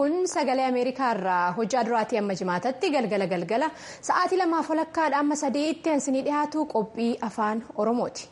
kun sagalee ameerikaa irraa hojjaa duraatii amma jimaatatti galgala galgala sa'aatii lamaaf walakkaadha amma sadeetti hansinii dhiyaatu qophii afaan oromooti.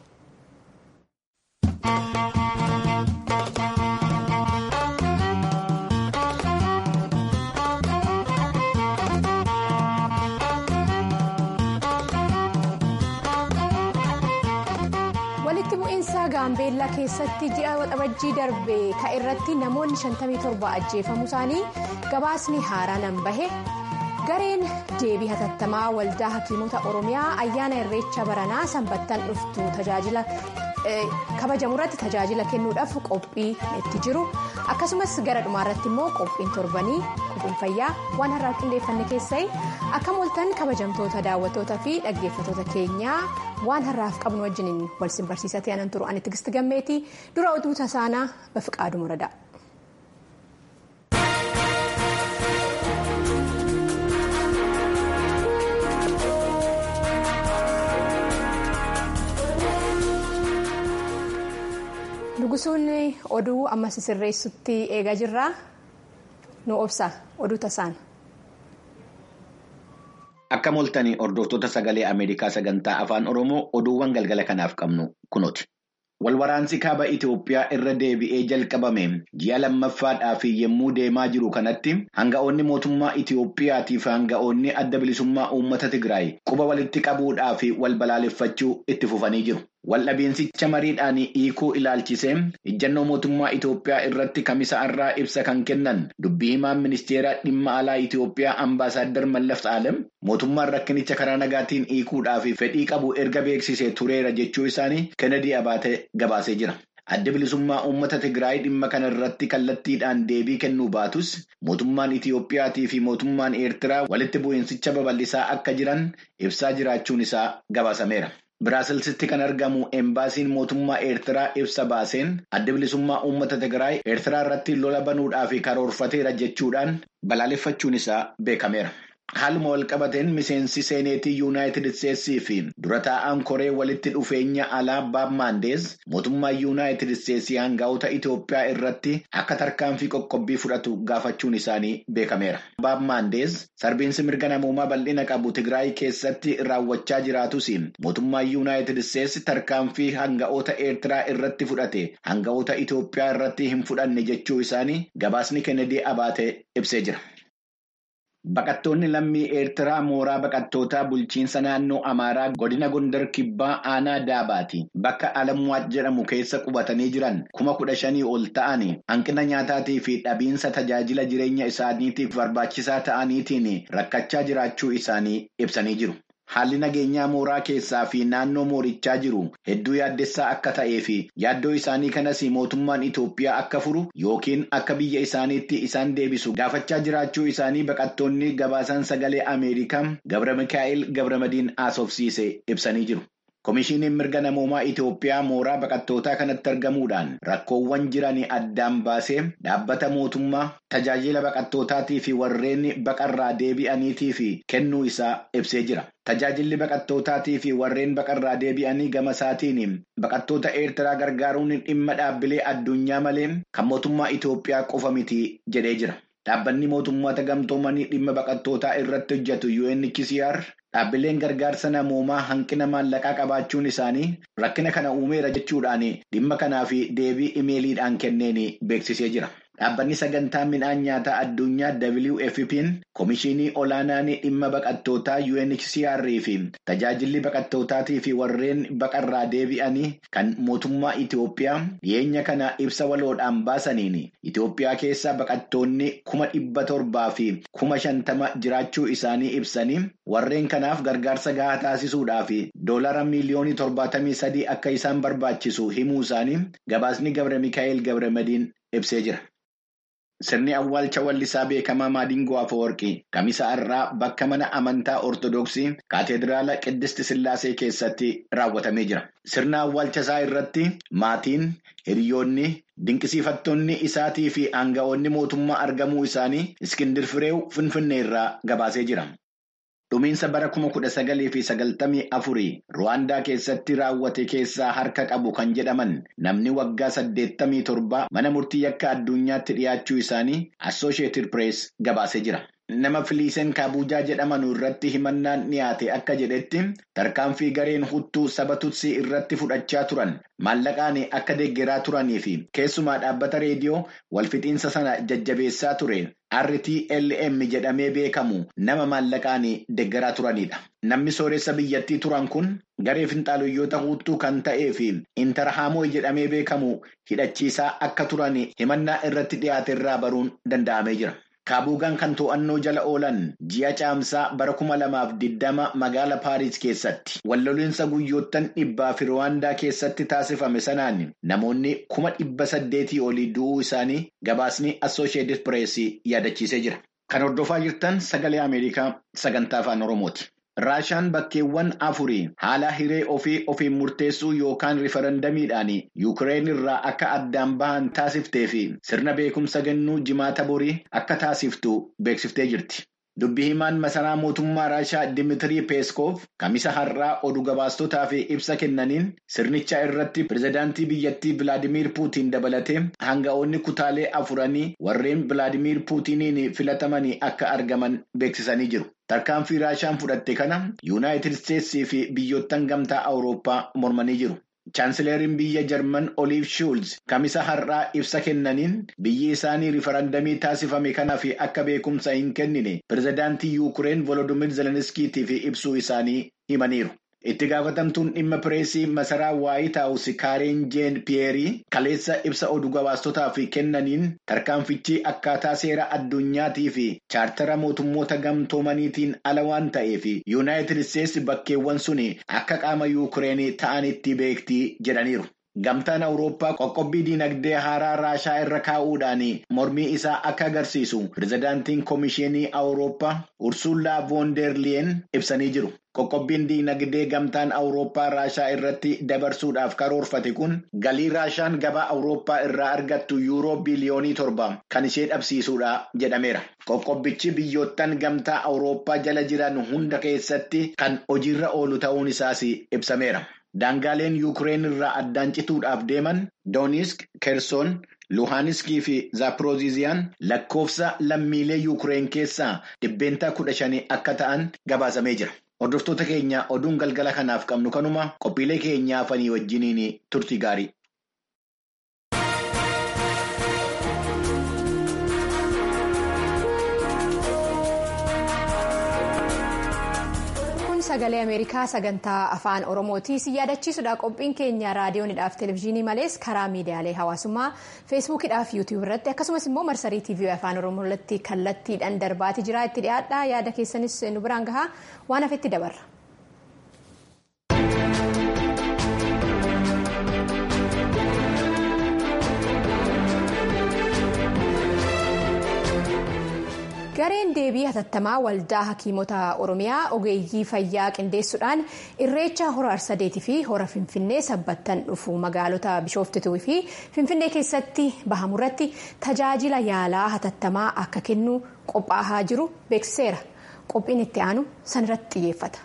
walitti bu'iinsa gaambeellaa keessatti ji'a waxabajjii darbe ka'e irratti namoonni 57 ajjeefamuu isaanii gabaasni haaraan bahe gareen deebii hatattamaa waldaa hakiimota oromiyaa ayyaana irreecha baranaa sanbattan dhuftu tajaajila kabajamu irratti tajaajila kennuudhaaf qophii itti jiru akkasumas gara dhumaarratti immoo qophiin torbanii qophiin fayyaa waan har'aa qindeeffanne keessai akka mooltan kabajamtoota daawwattoota fi dhaggeeffatoota keenyaa waan har'aaf qabnu wajjiniin wal simbarsiisatee anan turu ani tigisti gammeetii dura oduu tasaanaa bafiqaaduu muradaa. Nugusuun oduu amma sisirreessutti eegaa jirraa nu obsa oduu tasaan. Akka mooltanii hordoftoota sagalee Ameerikaa sagantaa afaan Oromoo oduuwwan galgala kanaaf qabnu kunooti. Walwaraansi kaaba Itoophiyaa irra deebi'ee jalqabame ji'a lammaffaadhaaf yommuu deemaa jiru kanatti hanga'oonni mootummaa Itoophiyaatiif hanga'oonni adda bilisummaa uummata Tigraay quba walitti qabuudhaaf wal balaaleffachuu itti fufanii jiru. Waldhabeensicha mariidhaan hiikuu ilaalchisee ejjennoo mootummaa Itoophiyaa irratti kamisa irraa ibsa kan kennan dubbii himaan ministeera dhimma alaa Itoophiyaa ambaasaaddar Mallaf Saalem mootummaan rakkinicha karaa nagaatiin hiikuudhaaf fedhii qabu erga beeksisee tureera jechuu isaanii Kennedy Abaatee gabaasee jira. Adda bilisummaa uummata Tigraay dhimma kana irratti kallattiidhaan deebii kennuu baatus mootummaan Itoophiyaatii fi mootummaan Eertiraa walitti bu'iinsicha babal'isaa akka jiran ibsaa jiraachuun isaa gabaasameera. Biraasilsitti kan argamu embaasiin mootummaa Eertiraa ibsa baaseen adda bilisummaa uummata Tigraay Eertiraa irratti lola banuudhaaf karoorfateera jechuudhaan balaaleffachuun isaa beekameera. Haaluma walqabateen miseensi seeneetii yuunaayitid isteetsii fi dura taa'aan koree walitti dhufeenya alaa baab maandees mootummaa yuunaayitid isteetsii hanga'oota Itoophiyaa irratti akka tarkaanfii qoqqobbii fudhatu gaafachuun isaanii beekameera. Baab maandees sarbiinsi mirga namoomaa bal'ina qabu Tigraay keessatti raawwachaa jiraatus mootummaa yuunaayitid isteetsi tarkaanfii hanga'oota Eertiraa irratti fudhate hanga'oota Itoophiyaa irratti hin fudhanne jechuu isaanii gabaasni Kennedy Abaatee ibsee jira. Baqattoonni lammii Eertiraa mooraa baqattootaa bulchiinsa naannoo Amaaraa godina Gondar Kibbaa Aanaa Daabaati. Bakka Alamwaat jedhamu keessa qubatanii jiran kuma kudha shanii ol ta'anii hanqina nyaataatii fi dhabiinsa tajaajila jireenya isaaniitiif barbaachisaa ta'aniitiin rakkachaa jiraachuu isaanii ibsanii jiru. Haalli nageenyaa mooraa keessaa fi naannoo moorichaa jiru hedduu yaaddessaa akka ta'ee fi yaaddoo isaanii kanas mootummaan Itoophiyaa akka furu yookiin akka biyya isaaniitti isaan deebisu gaafachaa jiraachuu isaanii baqattoonni gabaasan sagalee Ameerikaa Gabra Mikaa'el Gabramadiin haasofsiise ibsanii jiru. Komishiiniin mirga namoomaa Itoophiyaa mooraa baqattootaa kanatti argamuudhaan rakkoowwan jiran addaan baasee dhaabbata mootummaa tajaajila baqattootaatii fi warreen baqarraa deebi'aniitii fi kennuu isaa ibsee jira. Tajaajilli baqattootaatii fi warreen baqarraa deebi'anii gama isaatiin baqattoota Eertiraa gargaaruun dhimma dhaabbilee addunyaa malee kan mootummaa Itoophiyaa qofa miti jedhee jira. Dhaabbanni mootummoota gamtoomanii dhimma baqattootaa irratti hojjetu UNHCR dhaabbileen gargaarsa namoomaa hanqina maallaqaa qabaachuun isaanii rakkina kana uumeera jechuudhaan dhimma kanaaf deebii imeeliidhaan kenneen beeksisee jira. Dhaabbanni sagantaa midhaan nyaataa addunyaa WFP'n komishinii olaanaan dhimma baqattootaa UNHCR fi tajaajilli baqattootaatii fi warreen baqarraa deebi'anii kan mootummaa Itoophiyaa dhiyeenya kana ibsa waloodhaan baasaniin Itoophiyaa keessa baqattoonni kuma dhibba torbaa fi kuma shantama jiraachuu isaanii ibsanii warreen kanaaf gargaarsa gahaa taasisuudhaaf doolara miiliyoonii torbaatamii sadii akka isaan barbaachisu himuu isaanii gabaasni Gabra Mikaa'el Gabramadiin ibsee jira. Sirni awwaalcha wallisaa beekamaa Maadingoo Afawarqii kamisa irraa bakka mana amantaa Ortodoksii Kaateediraala Qiddist Sillaasee keessatti raawwatamee jira. Sirna awwaalcha isaa irratti maatiin, hiriyoonni, dinqisiifattoonni isaatii fi aanga'oonni mootummaa argamuu isaanii Iskindir Fireew Finfinnee irraa gabaasee jira. dhumiinsa bara kuma kudha sagalii fi sagaltamii afurii Ruwaandaa keessatti raawwate keessaa harka qabu kan jedhaman namni waggaa saddeettamii torba mana murtii yakka addunyaatti dhiyaachuu isaanii Assooshieetid Pirees gabaasee jira. Nama Filiiseen Kaabuujaa jedhaman irratti himannaan dhiyaate akka jedhetti tarkaanfii gareen huttuu saba tutsii irratti fudhachaa turan maallaqaan akka deeggaraa turanii fi keessumaa dhaabbata reediyoo walfixiinsa sana jajjabeessaa ture RTLM jedhamee beekamu nama maallaqaan deeggaraa turanidha. Namni sooressa biyyattii turan kun garee finxaaluyyoota huttuu kan ta'ee fi intarhaamoo jedhamee beekamu hidhachiisaa akka turan himannaa irratti dhiyaate irraa baruun danda'amee jira. Kaabuugaan kan to'annoo jala oolan ji'a caamsaa bara kuma lamaaf digdama magaala Paaris keessatti walloliinsa guyyoottan dhibbaa fi Ruwaandaa keessatti taasifame sanaan namoonni kuma dhibba saddeetii olii du'uu isaanii gabaasni Assooshieetid Pirees yaadachiisee jira. Kan hordofaa jirtan sagalee Ameerikaa sagantaa afaan Oromooti. Raashaan bakkeewwan afurii haala hiree ofii ofiin murteessuu yookaan rifarandamiidhaan Yuukireen irraa akka addaan bahan taasiftee fi sirna beekumsa kennuu jimaata borii akka taasiftu beeksiftee jirti. Dubbii himaan masaraa mootummaa Raashaa Dimitirii Peeskoof kamisa har'aa oduu gabaastotaaf ibsa kennaniin sirnicha irratti pirezidaantii biyyattii Vilaadimiir Puutiin dabalatee hanga'oonni kutaalee afuranii warreen Vilaadimiir Puutiniin filatamanii akka argaman beeksisanii jiru. Tarkaanfii Raashaan fudhatte kana Yuunaayitid Isteetsii fi biyyoottan gamtaa Awurooppaa mormanii jiru. Chaansileeriin biyya Jarman Oliiv Shuulz kamisa har'aa ibsa kennaniin biyyi isaanii rifarandamii taasifame kanaaf akka beekumsa hin kennine pirezidaantii Yuukireen Volodimir Zelenskiitiif ibsuu isaanii himaniiru. Itti gaafatamtuun dhimma pireesii masaraa Waayit Haawus Kaareen Jeen Piyeerii kaleessa ibsa oduu gabaastotaaf kennaniin tarkaanfichi akkaataa seera addunyaatii fi chaartara mootummoota gamtoomaniitiin ala waan ta'eef Yuunaayitid Isteetsi bakkeewwan sun akka qaama Yuukireen ta'anitti beektii jedhaniiru. Gamtaan Awurooppaa qoqqobbii diinagdee haaraa Raashaa irra kaa'uudhaan mormii isaa akka agarsiisu pirezidaantiin Komishinii Awurooppaa Ursullaa Voonderliyen ibsanii jiru. Qoqqobbiin diinagdee gamtaan Awurooppaa Raashaa irratti dabarsuudhaaf karoorfate kun galii Raashaan gabaa Awurooppaa irraa argattu yuuroo biliyoonii torba kan ishee dhabsiisuudha jedhameera. Qoqqobbichi biyyoottan gamtaa Awurooppaa jala jiran hunda keessatti kan hojiirra oolu ta'uun isaas ibsameera. Daangaaleen Yuukireen irraa addaan cituudhaaf deeman Doonisk, Kersoon, Luhaaniskii fi Zaapirooziziyaan lakkoofsa lammiilee Yuukireen keessaa dhibbeentaa kudha shanii akka ta'an gabaasamee jira. Hordoftoota keenya oduun galgala kanaaf qabnu kanuma qophiilee keenyaa hafanii wajjiniin turtii gaarii. sagalee ameerikaa sagantaa afaan oromooti si yaadachiisudha qophiin keenya raadiyoonidhaaf televezyiinii malees karaa miidiyaalee hawaasummaa feesbuukidhaaf yuutiyuub irratti akkasumas immoo marsarii tiivii afaan oromoo irratti kallattiidhaan darbaati jira itti dhiyaadha yaada keessanis nu biraan gahaa waan hafetti dabarra. gareen deebii hatattamaa waldaa hakiimota oromiyaa ogeeyyii fayyaa qindeessuudhaan irreecha hora arsadeetii fi hora finfinnee sabbattan dhufu magaalota bishooftuu fi finfinnee keessatti bahamurratti tajaajila yaalaa hatattamaa akka kennu qophaa'aa jiru beeksiseera qophiin itti aanu sanirratti xiyyeeffata.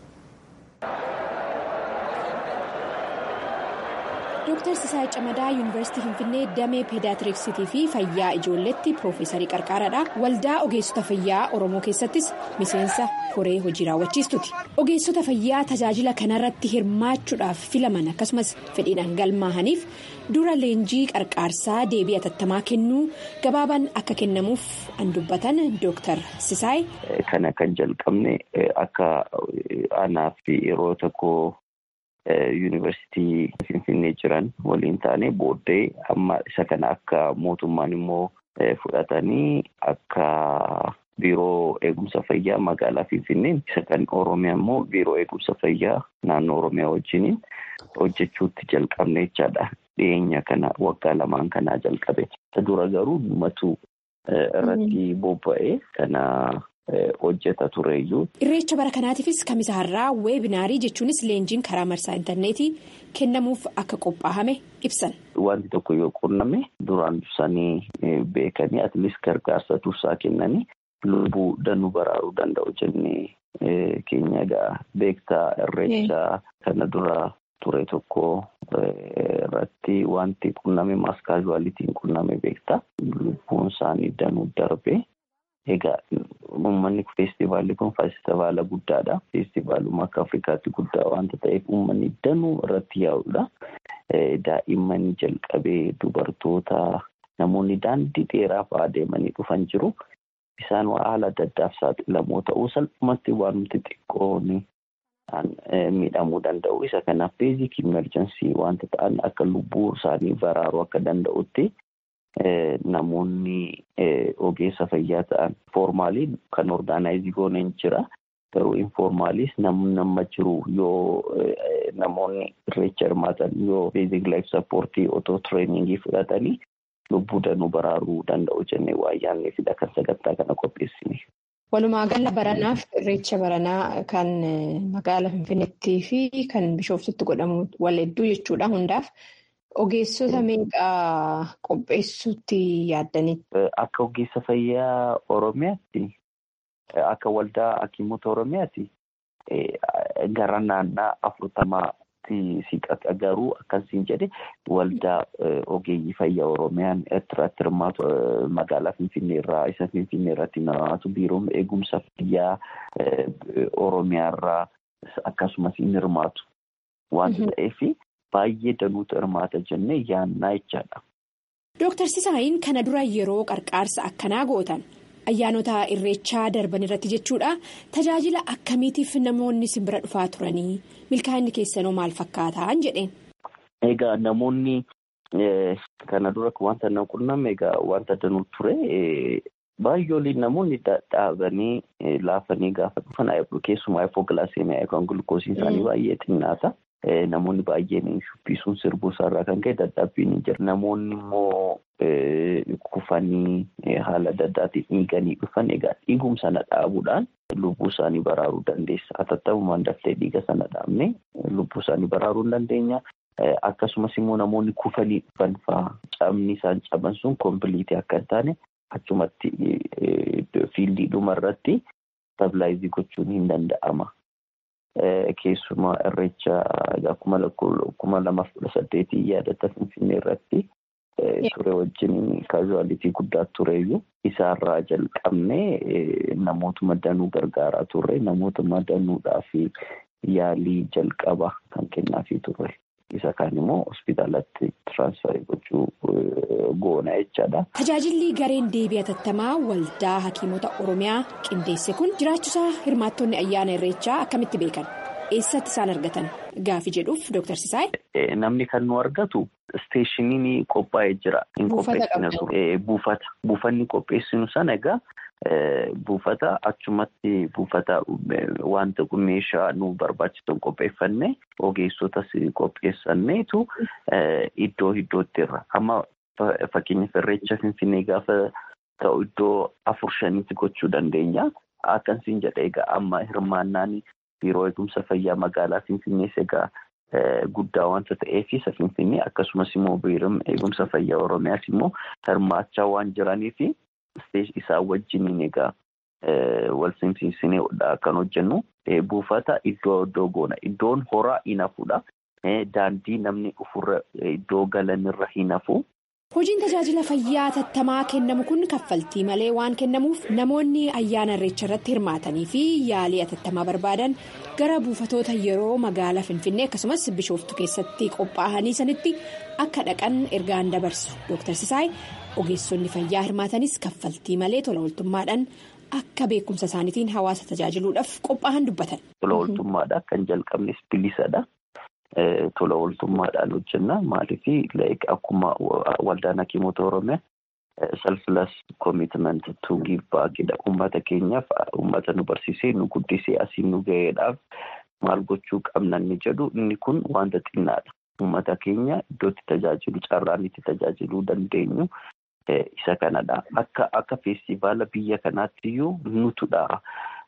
Dooktar Sisaay Camadaa Yuunivarsiitii Finfinnee Damee Peedaatriksiitii fi Fayyaa Ijoolleetti Piroofeesarii Qarqaaraadha. Waldaa Ogeessota Fayyaa Oromoo keessattis miseensa koree hojii raawwachiistuti. Ogeessota fayyaa tajaajila kanarratti hirmaachuudhaaf filaman akkasumas fedhiidhaan galmaahaniif dura leenjii qarqaarsaa deebii hatattamaa kennuu gabaabaan akka kennamuuf an dubbatan Dooktar Sisaay. Kana kan jalqabne akka anaaf yeroo tokko. yuunivarsiitii finfinnee jiran waliin taane booddee amma isa kana akka mootummaan immoo fudhatanii akka biiroo eegumsa fayyaa magaalaa finfinneen isa kan oromiyaa immoo biiroo eegumsa fayyaa naannoo oromiyaa wajjiniin hojjechuutti jalqabne jechaadha dhiyeenya kana waggaa lamaan kanaa jalqabe dura garuu dhumatu irratti bobba'ee kana. hojjeta tureeyyuu. Irreecha bara kanaatiifis kamisa har'aa weebinaarii jechuunis leenjiin karaa marsaa intarneetii kennamuuf akka qophaa'ame ibsan. Wanti tokko yoo qunname duraan dursanii beekanii atleast gargaarsa tursaa kennanii lubbuu danuu baraaruu danda'u jennee keenya egaa beektaa irreechaa kana dura ture tokko irratti wanti qunname maas kaazuwaalitiin qunname beektaa lubbuun isaanii danuu darbe. Egaa uummanni feestivaalli kun feestivaala guddaadha. Feestivaaluma akka Afrikaatti guddaa waanta ta'eef uummanni danuu irratti yaa'udha. Daa'imman jalqabee dubartoota namoonni daandii dheeraa fa'aa deemanii dhufan jiru. Isaan haala adda addaaf saaxilamoo ta'uu salphumatti waanti xiqqoon miidhamuu danda'u. Isa kanaaf beezik imerjensii wanta ta'an akka lubbuu isaanii baraaruu akka danda'utti. Namoonni ogeessa fayyaa ta'an foormaalii kan orgaanaayizii gooneen jira. Garuu informaaliis namni nama jiru yoo namoonni irreecha hirmaatan yoo beezik laayif sappoortii otoo tireeningii fudhatanii lubbuu danuu baraaruu danda'u jennee waa yaadneefidha kan sagantaa kana qopheessine. Walumaa gala baranaaf irreecha baranaa kan magaalaa Finfinneettii fi kan Bishooftutti godhamu wal hedduu jechuudha hundaaf. Ogeessota meeqaa qopheessuutti yaaddanii? Akka ogeessa fayyaa Oromiyaatti akka waldaa hakiimota Oromiyaatti gara naannaa afurtamaatti siqata garuu akkasiin jedhe waldaa ogeeyyii fayyaa Oromiyaan irratti hirmaatu magaalaa Finfinnee irraa isa Finfinnee irratti hirmaatu biiroon eegumsa fayyaa Oromiyaa irraa akkasumas hin hirmaatu waanta ta'eef. Baay'ee danuutu hirmaata jennee yaannaa jechaadha. Dooktar Sisaayin kana dura yeroo qarqaarsa akkanaa gootan ayyaanota irreechaa darban irratti jechuudha tajaajila akkamiitiif namoonni simbira dhufaa turanii milkaa'inni keessanoo maal fakkaataan jedheen. Egaa namoonni kana dura wanta na qunname egaa wanta danuu ture baay'ooliin namoonni dhaabanii laafanii gaafa dhufan keessumaa hipoogilaaseemiyaa yookaan gulukoosiin isaanii baay'ee xinnaata. Namoonni baay'een shubbisuun sirbuu isaarraa kan ka'e dadhabbiin hin jiru. Namoonni immoo kufanii haala adda addaatiin dhiiganii dhufan egaa dhiigum sana dhaabuudhaan lubbuu isaanii baraaruu dandeessa. Atattamumaan daftee dhiiga sana dhaabne lubbuu isaanii baraaruu hin dandeenya. Akkasumas immoo namoonni kufanii dhufan fa'aa cabni isaan caban sun kombiliitii akka hin taane achumatti fiildii dhuma irratti stabilaayizii gochuun hin danda'ama. Keessumaa irreecha kuma lamaaf kudha saddeetii yaadata Finfinnee irratti ture wajjin kaazuwaalitii guddaa tureyyuu isaarraa jalqabnee namootuma danuu gargaaraa turre namootuma danuudhaaf yaalii jalqaba kan kennaafii turre. Isa kaan immoo hospitaalatti tiraansfarii gochuu goona jechaadha. Tajaajilli gareen deebii atattamaa waldaa hakiimota Oromiyaa qindeesse kun jiraachuusaa hirmaattonni ayyaana irreechaa akkamitti beekan? Eessatti isaan argatan? Gaafi jedhuuf Dooktar Sisaay. Namni kan nu argatu isteeshiniin qophaa'ee jira. Buufata. Buufanni qopheessinu sana egaa buufata achumatti buufata wanta meeshaa nu barbaachisan qopheeffanne ogeessotas qopheessanneetu iddoo iddootti irra. Amma fakkeenyaaf irreecha Finfinnee gaafa ta'u iddoo afur shanitti gochuu dandeenya. Akkasiin jedha egaa amma hirmaannaan biiroo eegumsa fayyaa magaalaa Finfinnees egaa guddaa wanta ta'eef isa Finfinnee akkasumas immoo biiroon eegumsa fayyaa Oromiyaas immoo hirmaachaa waan jiraniif isaan wajjiniin egaa wal simsiisinee kan hojjennu buufata iddoo iddoo goona. Iddoon horaa hin hafuudha. Daandii namni ofirra iddoo galanirra hin hafu. Hojiin tajaajila fayyaa atattamaa kennamu kun kaffaltii malee waan kennamuuf namoonni ayyaana irreecha irratti hirmaatanii fi yaalii atattamaa barbaadan gara buufatoota yeroo magaalaa Finfinnee akkasumas Bishooftu keessatti qophaa'anii sanitti akka dhaqan ergaan dabarsu. Dooktar Sisaay ogeessonni fayyaa hirmaatanis kaffaltii malee tola ooltummaadhaan akka beekumsa isaaniitiin hawaasa tajaajiluudhaaf qophaa'an dubbatan. Tola ooltummaadhaan kan jalqabnes bilisadha. Tola ooltummaadhaan hojjenna. Maaliif akkuma waldaan hakiimota Oromiyaa selfless commitment to give backidha. Uummata keenyaaf uummata nu barsiisee nu guddisee asiin nu ga'eedhaaf maal gochuu qabna inni jedhu inni kun wanta xinnaadha. Uummata keenya iddootti tajaajilu carraan itti tajaajiluu dandeenyu isa kanadha. Akka akka feestivaala biyya kanaatti iyyuu nutudha.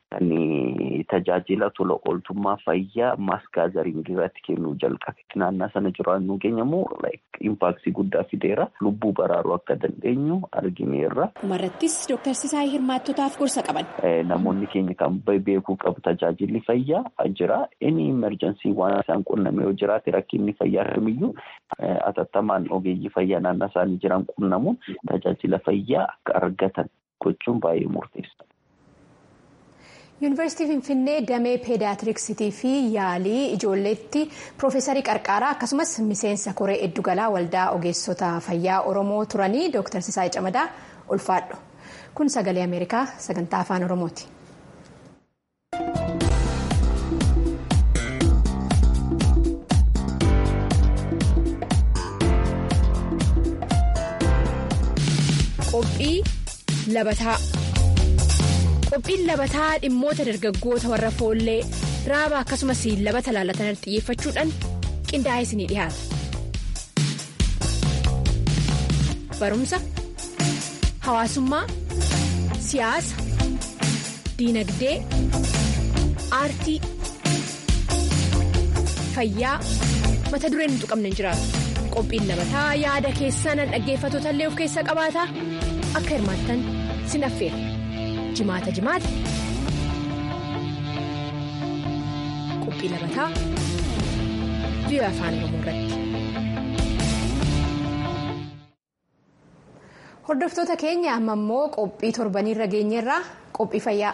kan tajaajila tola ooltummaa fayyaa maaskaazaringii irratti kennuu jalqabe. Naannaa sana jiraannu keenya immoo impaaktii guddaa fideera. Lubbuu baraaruu akka dandeenyu argineerra. Dhumarrattis Dooktar Sisaayii hirmaattotaaf gorsa qaban. Namoonni keenya kan beekuu qabu tajaajilli fayyaa jira. Inni imerjensii waan isaan qunname yoo jiraate rakkinni fayyaa kamiyyuu atattamaan ogeeyyii fayyaa naannoo isaanii jiran qunnamuun tajaajila fayyaa akka argatan gochuun baay'ee murteessa. yuunivarsiitii finfinnee damee peediyaatiriksitii fi yaalii ijoolleetti piroofeesarii qarqaaraa akkasumas miseensa koree eddugalaa waldaa ogeessota fayyaa oromoo turanii dooktar sisaayii camadaa ulfaadhu kun sagalee ameerikaa sagantaa afaan oromooti. qophii labataa. qophiin labataa dhimmoota dargaggoota warra foollee raaba akkasumas labata laalatan xiyyeeffachuudhaan qindaa'ee isinii dhiyaata. barumsa hawaasummaa siyaasa diinagdee aartii fayyaa mata dureen hin tuqamne hin jiraatu qophiin labataa yaada keessan dhaggeeffattoota illee of keessa qabaata akka hirmaattan sin affeera. jimaata jimaata qophii labataa biyya afaan oromoo irratti. hordoftoota keenya amma immoo qophii torbaniirra geenyerraa qophii fayyaa.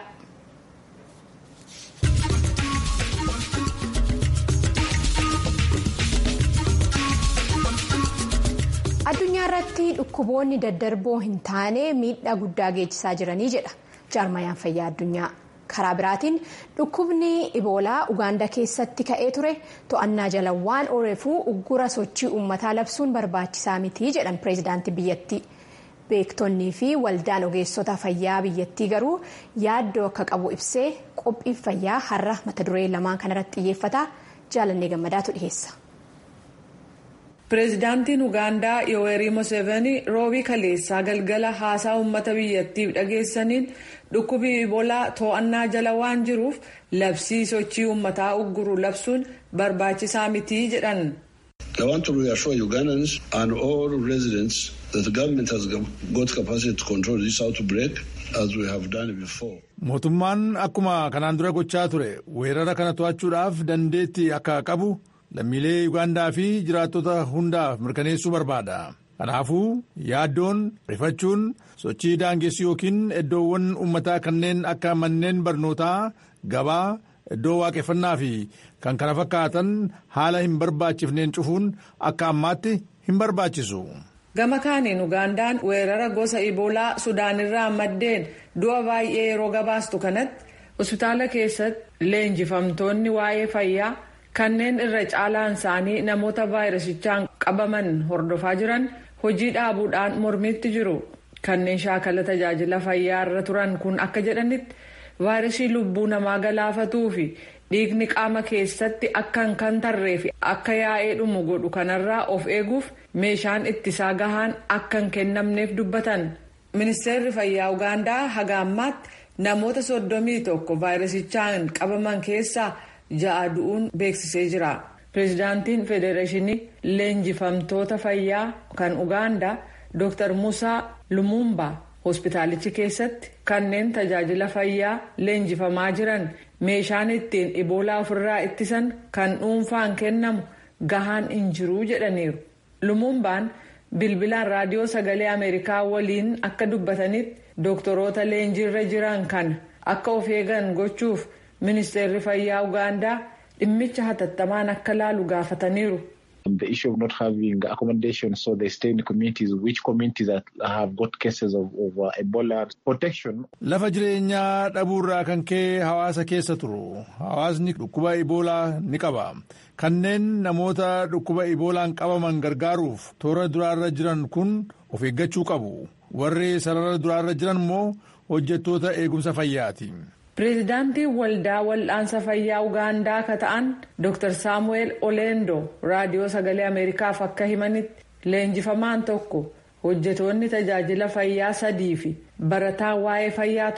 addunyaa irratti dhukkuboonni daddarboo hin taane miidhaa guddaa geessisaa jiranii jedha. jaarmayaan fayyaa addunyaa karaa biraatiin dhukkubni iboolaa ugaandaa keessatti ka'ee ture to'annaa jala waan ooleefuu uggura sochii uummataa labsuun barbaachisaa miti jedhan pireezidaantii biyyattii beektonnii fi waldaan ogeessota fayyaa biyyattii garuu yaaddoo akka qabu ibsee qophii fayyaa har'a mata duree lamaan kanarratti xiyyeeffata jaalannee gammadaatu dhiheessa. pireezidaantiin ugaandaa yoowerii moseevanii roobii kaleessaa galgala haasaa uummata biyyattiif dhageessaniin dhukkubi iboolaa to'annaa jala waan jiruuf labsii sochii uummataa ugguru labsuun barbaachisaa mitii jedhan. I want to reassure Ugandans and all residents that the government has got capacity to control this outbreak as we have done before. Mootummaan akkuma kanaan dura gochaa ture weerara kana to'achuudhaaf dandeettii akka qabu. lammiilee Ugaandaa fi jiraattota hundaaf mirkaneessuu barbaada. Kanaafuu yaaddoon rifachuun sochii daangessu yookiin iddoowwan uummataa kanneen akka manneen barnootaa gabaa iddoo waaqeffannaa fi kan kana fakkaatan haala hin barbaachifneen cufuun akka ammaatti hin barbaachisu. Gama kaaniin Ugaandaan weerara gosa Iboolaa Sudaanirraa maddeen du'a baay'ee yeroo gabaastu kanatti hospitaala keessatti leenjifamtoonni waa'ee fayyaa. kanneen irra caalaan isaanii namoota vaayirasichaan qabaman hordofaa jiran hojii dhaabuudhaan mormitti jiru kanneen shaakala tajaajila fayyaa irra turan kun akka jedhanitti vaayirasii lubbuu namaa galaafatuu fi dhiigni qaama keessatti akka hin kantarree fi akka yaa'ee dhumu godhu kanarraa of eeguuf meeshaan ittisaa gahaan akka hin kennamneef dubbatan ministeerri fayyaa ugaandaa haga ammaatti namoota soddomii tokko vaayirasichaan qabaman keessaa. ja'a du'uun beeksisee jira pireezidaantiin federeeshinii leenjifamtoota fayyaa kan ugaandaa dr musaa lumumba hospitaalichi keessatti kanneen tajaajila fayyaa leenjifamaa jiran meeshaan ittiin iboolaa ofirraa ittisan kan dhuunfaan kennamu gahaan hin jiruu jedhaniiru lumumbaan bilbilaan raadiyoo sagalee ameerikaa waliin akka dubbatanitti dooktoroota leenjiirra jiran kan akka of eegan gochuuf. ministeerri fayyaa ugaandaa dhimmicha hatattamaan akka laalu gaafataniiru. The issue of not having accommodation, so they stay in communities, which communities that have got cases of, of uh, Ebola protection. Lafa jireenyaa dhabuurraa kan ka'e hawaasa keessa turu. Hawaasni dhukkuba Eboolaa ni qaba. Kanneen namoota dhukkuba Eboolaan qabaman gargaaruuf toora duraarra jiran kun of eeggachuu qabu. Warri sarara duraarra jiran immoo hojjettoota eegumsa fayyaati. pireezidaantiin waldaa wal'aansa fayyaa ugaandaa akka ta'an dr saamu'eel oleendo raadiyoo sagalee ameerikaaf akka himanitti leenjifamaan tokko hojjetoonni tajaajila fayyaa sadii fi barataan waa'ee fayyaa tokko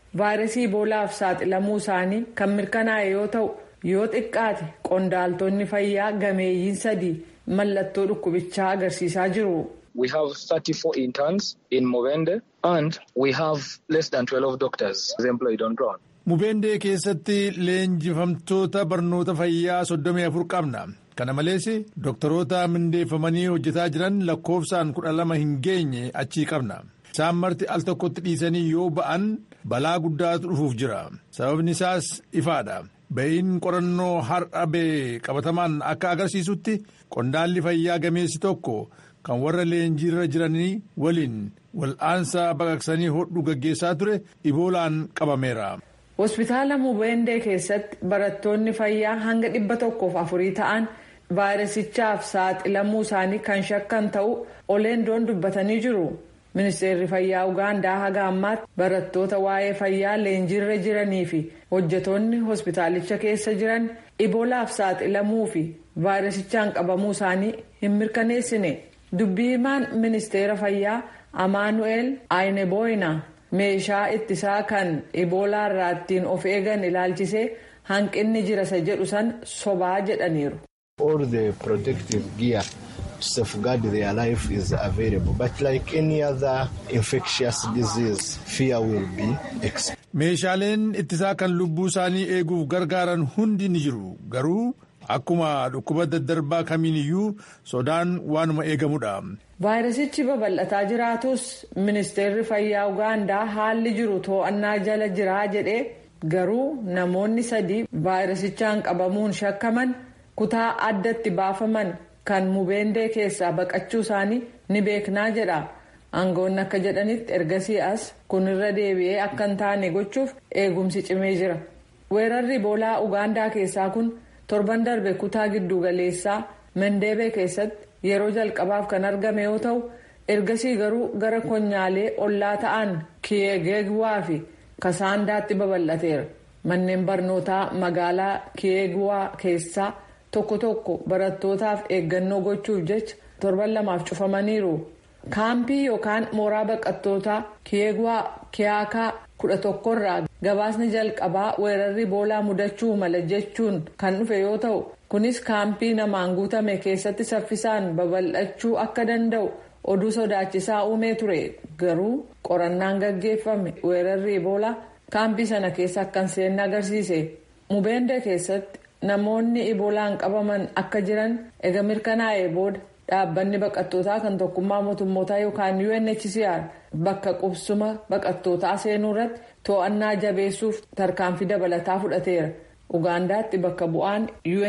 vaayirasii iboolaaf saaxilamuu isaanii kan mirkanaa'e yoo ta'u yoo xiqqaate qondaaltonni fayyaa gameeyyiin sadii mallattoo dhukkubichaa agarsiisaa jiru. We have 34 interns in Mubende and we have less than 12 doctors employed on ground. Mubendee keessatti leenjifamtoota barnoota fayyaa 34 qabna. Kana malees doktoroota mindeeffamanii hojjetaa jiran lakkoofsaan 12 hin geenye achii qabna. Isaan marti al tokkotti dhiisanii yoo ba'an balaa guddaatu dhufuuf jira. Sababni isaas ifaadha. Ba'iin qorannoo har'a ba'e qabatamaan akka agarsiisutti qondaalli fayyaa gameessi tokko kan warra leenjiirra jiranii waliin wal'aansa baqaqsanii hodhu gaggeessaa ture iboolaan qabameera. Hospitaala Mubendee keessatti barattoonni fayyaa hanga dhibba tokkoof afurii ta'an vaayirasichaaf saaxilamuu isaanii kan shakkan ta'u oleendoon dubbatanii jiru. Ministeerri fayyaa Ugaandaa haga ammaatti barattoota waa'ee fayyaa leenjiirra jiranii fi hojjetoonni hospitaalicha keessa jiran iboolaaf saaxilamuu fi vaayirasichaan qabamuu isaanii hin mirkaneessine. Dubbii himaan ministeera fayyaa Amaanu'eel Ayneboyna meeshaa ittisaa kan iboolaa irraa ittiin of eegan ilaalchisee hanqinni jira isa jedhu san sobaa jedhaniiru. All the protective gear to safeguard their life is available but like any other infectious disease fear will be exposed. Meeshaaleen ittisaa kan lubbuu isaanii eeguuf gargaaran hundi ni jiru garuu akkuma dhukkuba daddarbaa kamiin iyyuu sodaan waanuma eegamudha. Vaayirasichi babal'ataa jiraatus ministeerri fayyaa Ugaandaa haalli jiru to'annaa jala jiraa jedhee garuu namoonni sadii vaayirasichaan qabamuun shakkaman kutaa addatti baafaman kan mubendee keessaa baqachuu isaanii ni beeknaa jedha. Aangoonni akka jedhanitti ergasii as kunirra deebi'ee akka hin taane gochuuf eegumsi cimee jira. Weerarri iboolaa Ugaandaa keessaa kun torban darbe kutaa giddu galeessaa Mendeebee keessatti yeroo jalqabaaf kan argame yoo ta'u ergasii garuu gara konyaalee ollaa ta'an kiyeegewaa fi kasaandaatti babal'ateera. Manneen barnootaa magaalaa kiyeegwaa keessaa tokko tokko barattootaaf eeggannoo gochuuf jecha torban lamaaf cufamaniiru. Kaampii yookaan mooraa baqattootaa kiyeegwaa kiyaakaa kudha tokkorraa gabaasni jalqabaa weerarri iboolaa mudachuu mala jechuun kan dhufe yoo ta'u kunis kaampii namaan guutame keessatti saffisaan babal'achuu akka danda'u oduu sodaachisaa uumee ture garuu qorannaan gaggeeffame weerarri iboolaa kaampii sana keessa akka hin seenne agarsiise mubende keessatti namoonni iboolaan qabaman akka jiran ega mirkanaa'ee booda dhaabbanni baqattootaa kan tokkummaa mootummootaa yookaan UNHCR bakka qubsuma baqattootaa seenuu irratti to'annaa jabeessuuf tarkaanfii dabalataa fudhateera. Ugaandaatti bakka bu'aan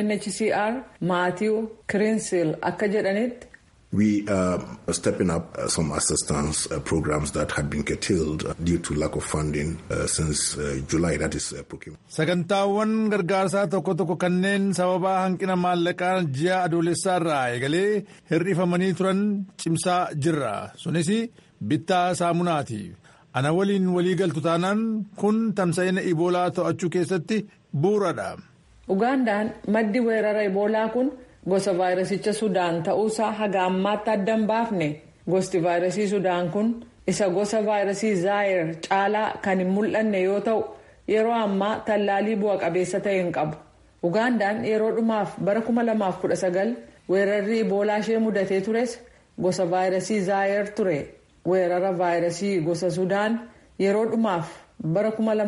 UNHCR Maatiiw Kirinsil akka jedhanitti. We are stepping up uh, some assistance uh, programs that had been curtailed due to lack of funding uh, since July. That is procurement. Sagantaawwan gargaarsaa tokko tokko kanneen sababa hanqina maallaqaa ji'a adoolessaa irraa eegalee hir'ifamanii turan cimsaa jirra. Sunis bittaa saamunaati. Ana waliin walii galtu taanaan kun tamsa'ina iboolaa to'achuu keessatti bu'uuradha. Ugaandaan maddi weerara iboolaa kun. gosa vaayirasicha sudaan ta'uusaa haga ammaatti adda hin baafne gosti vaayirasii sudaan kun isa gosa vaayirasii zaayir caalaa kan hin mul'anne yoo ta'u yeroo ammaa tallaalii bu'a qabeessa ta'e hin qabu ugaandaan yeroo dhumaaf bara 2019 weerarri iboolaa ishee mudatee tures gosa vaayirasii zaayir ture weerara vaayirasii gosa sudaan yeroo dhumaaf bara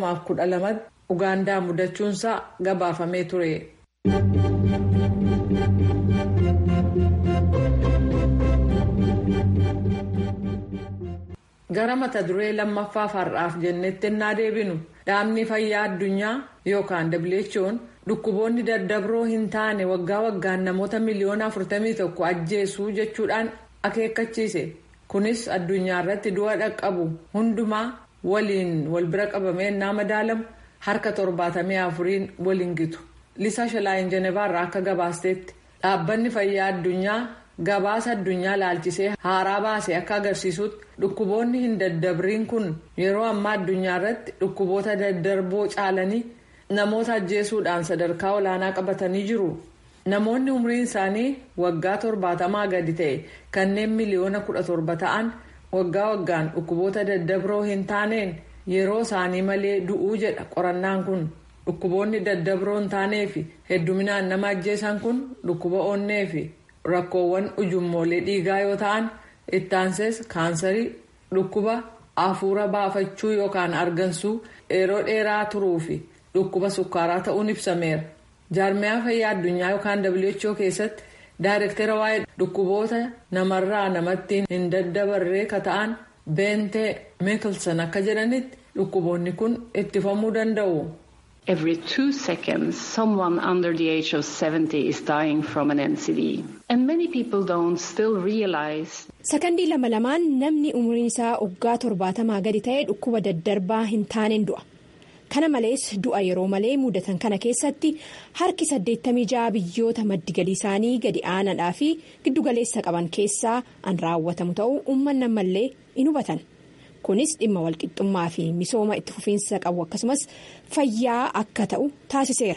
2012 ugaandaa mudachuunsaa gabaafamee ture. gara mata duree lammaffaaf har'aaf jennetti ennaa deebinu dhaabni fayyaa addunyaa yookaan who'n dhukkuboonni daddabroo hin taane waggaa waggaan namoota miliyoona 41 ajjeesuu jechuudhaan akeekkachiise kunis addunyaa irratti du'a dhaqqabu hundumaa waliin wal bira qabamee ennaa madaalamu harka 74 waliin gitu lisaa shalaayin jenevaarraa akka gabaasteetti dhaabbanni fayyaa addunyaa. gabaasa addunyaa laalchisee haaraa baase akka agarsiisutti dhukkuboonni hin daddabriin kun yeroo ammaa addunyaa irratti dhukkuboota daddarboo caalanii namoota ajjeesuudhaan sadarkaa olaanaa qabatanii jiru namoonni umriin isaanii waggaa torbaatamaa gadi ta'e kanneen miliyoona kudha torba ta'an waggaa waggaan dhukkuboota daddabroo hin taaneen yeroo isaanii malee du'uu jedha qorannaan kun dhukkuboonni daddabroon hin taanee fi hedduminaan nama ajjeesan kun dhukkuba onnee fi rakkoowwan ujummoolee dhiigaa yoo ta'an ittaansees kaansarii dhukkuba hafuura baafachuu yookaan argansuu yeroo dheeraa turuu fi dhukkuba sukkaaraa ta'uun ibsameera jaarmiyaa fayyaa addunyaa yookaan who keessatti daayirektara waa'ee dhukkuboota namarraa namatti hin daddabarree ka ta'an beentee meekilsan akka jedhanitti dhukkuboonni kun ittifamuu danda'u. Every two seconds, someone under the age of 70 is dying from an NCD. And many people don't still realize. Sakandii lama lamaan namni umriin isaa waggaa torbaatamaa gadi ta'e dhukkuba daddarbaa hin taaneen du'a. Kana malees du'a yeroo malee mudatan kana keessatti harki 86 biyyoota maddi galii isaanii gadi aanaadhaa fi giddugaleessa qaban keessaa an raawwatamu ta'uu uummanni ammallee in hubatan. kunis dhimma walqixxummaa fi misooma itti fufiinsa qabu akkasumas fayyaa akka ta'u taasiseera.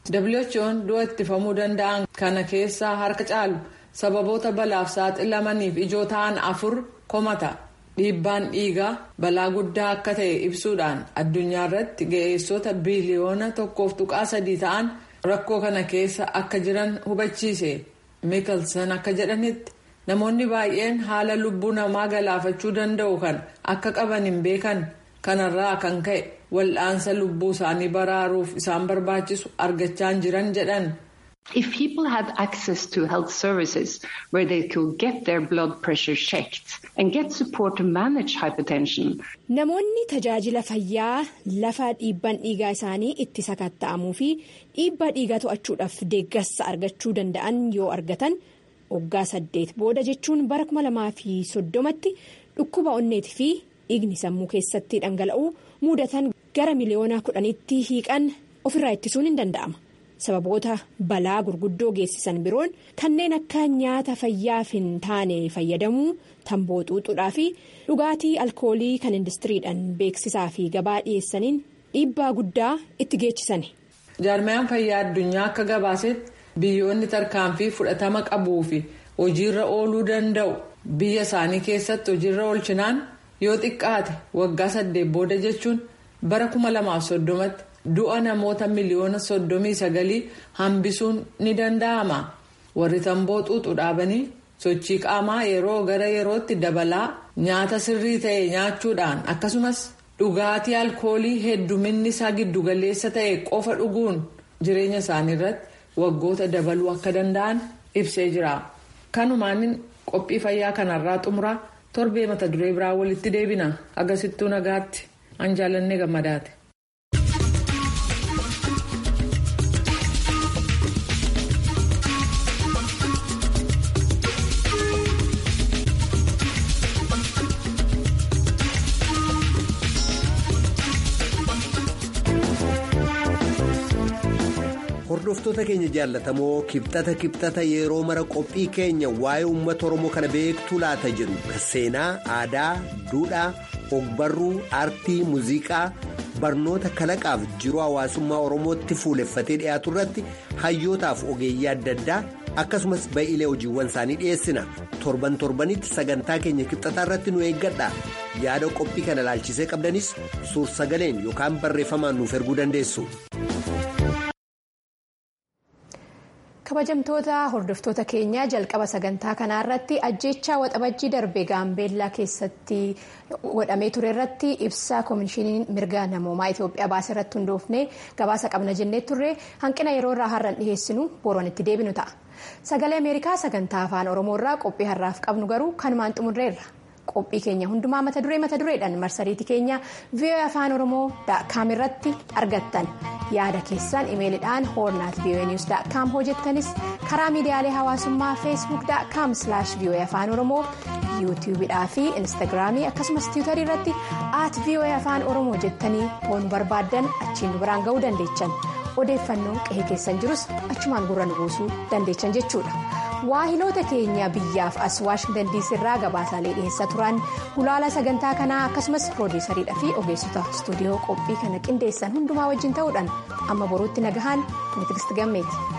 who'n du'a ittifamuu danda'an kana keessaa harka caalu sababoota balaaf saaxilamaniif ijoo ta'an afur komata dhiibbaan dhiigaa balaa guddaa akka ta'e ibsuudhaan addunyaa irratti ga'eessota biiliyoona tokkoof tuqaa sadii ta'an rakkoo kana keessa akka jiran hubachiise miikelsan akka jedhanitti. namoonni baay'een haala lubbuu namaa galaafachuu danda'u kan akka qaban hin beekan kanarraa kan ka'e wal'aansa lubbuu isaanii baraaruuf isaan barbaachisu argachaa hin jiran jedhan. If people had access to health services where they could get their blood pressure checked and get support to manage hypertension. Namoonni tajaajila fayyaa lafa dhiibban dhiigaa isaanii itti sakatta'amuu fi dhiibbaa dhiigaa to'achuudhaaf deeggarsa argachuu danda'an yoo argatan. waggaa saddeet booda jechuun bara kuma lamaa fi soddomatti dhukkuba onneetii fi dhiigni sammuu keessatti dhangala'uu mudatan gara miliyoona kudhanitti hiiqan ofirraa ittisuun hin danda'ama sababoota balaa gurguddoo geessisan biroon kanneen akka nyaata fayyaaf hin taane fayyadamuu tamboo xuuxuudhaa fi dhugaatii alkoolii kan indistiriidhaan beeksisaa fi gabaa dhiyeessaniin dhiibbaa guddaa itti geechisani. jaarmayaan fayyaa addunyaa akka gabaasetti. biyyoonni tarkaanfii fudhatama qabuu fi hojiirra ooluu danda'u biyya isaanii keessatti hojiirra oolchinaan yoo xiqqaate waggaa saddeet booda jechuun bara kuma lamaaf soddomatti du'a namoota miliyoona soddomii sagalii hambisuun ni danda'ama warri tamboo xuuxu dhaabanii sochii qaamaa yeroo gara yerootti dabalaa nyaata sirrii ta'e nyaachuudhaan akkasumas dhugaatii alkoolii hedduminni isaa giddugaleessa ta'e qofa dhuguun jireenya isaanii irratti. waggoota dabaluu akka danda'an ibsee jira kanumaan qophii fayyaa kanarraa xumuraa torbee mata duree biraa walitti deebina agarsiistuu nagaatti an jaalannee gammadaate. hordoftoota keenya jaallatamoo kibxata kibxata yeroo mara qophii keenya waa'ee uummata oromoo kana beektuu laata jedhu kan seenaa aadaa duudhaa ogbarruu aartii muuziqaa barnoota kalaqaaf jiruu hawaasummaa oromootti fuuleffatee dhiyaatu irratti hayyootaaf ogeeyyii adda addaa akkasumas ba'iilee hojiiwwan isaanii dhiyeessina torban torbanitti sagantaa keenya kibxataa irratti nu eeggadha yaada qophii kana ilaalchisee qabdanis suur sagaleen yookaan barreeffamaan nuuf erguu dandeessu. kabajamtoota hordoftoota keenya jalqaba sagantaa kanaa irratti ajjeechaa waxabajjii darbe gaambeellaa keessatti godhamee ture irratti ibsa koomishiniin mirga namoomaa itiyoophiyaa baase irratti hundoofne gabaasa qabna jennee turre hanqina yeroo irraa har'an dhiheessinu booroon itti deebinu ta'a sagalee ameerikaa sagantaa afaan oromoo irraa qophii har'aaf qabnu garuu kanumaan xumurreerra qophii keenya hundumaa mata duree mata dureedhaan marsariitii keenya vii'oo afaan oromoo daakkaam irratti argattan yaada keessan imeelidhaan hoornaat vii'oo niwus daakkaam hojjettanis karaa miidiyaalee hawaasummaa feesbuuk daakkaam vii'oo afaan oromoo yuutiyuubidhaa fi instaagiraamii akkasumas tiwutarii irratti aat vii'oo afaan oromoo jettanii hoon barbaaddan achiin nu biraan ga'uu dandeechan odeeffannoo qe'ee keessan jirus achumaan gurra nu buusuu dandeechan jechuudha. waahiloota keenya biyyaaf as waashingtan diisii irraa gabaasaalee dhiheessaa turan gulaala sagantaa kanaa akkasumas piroodiisariidha fi ogeessota istuudiyoo qophii kana qindeessan hundumaa wajjin ta'uudhaan amma boruutti nagahaan ni tigisti gammeeti.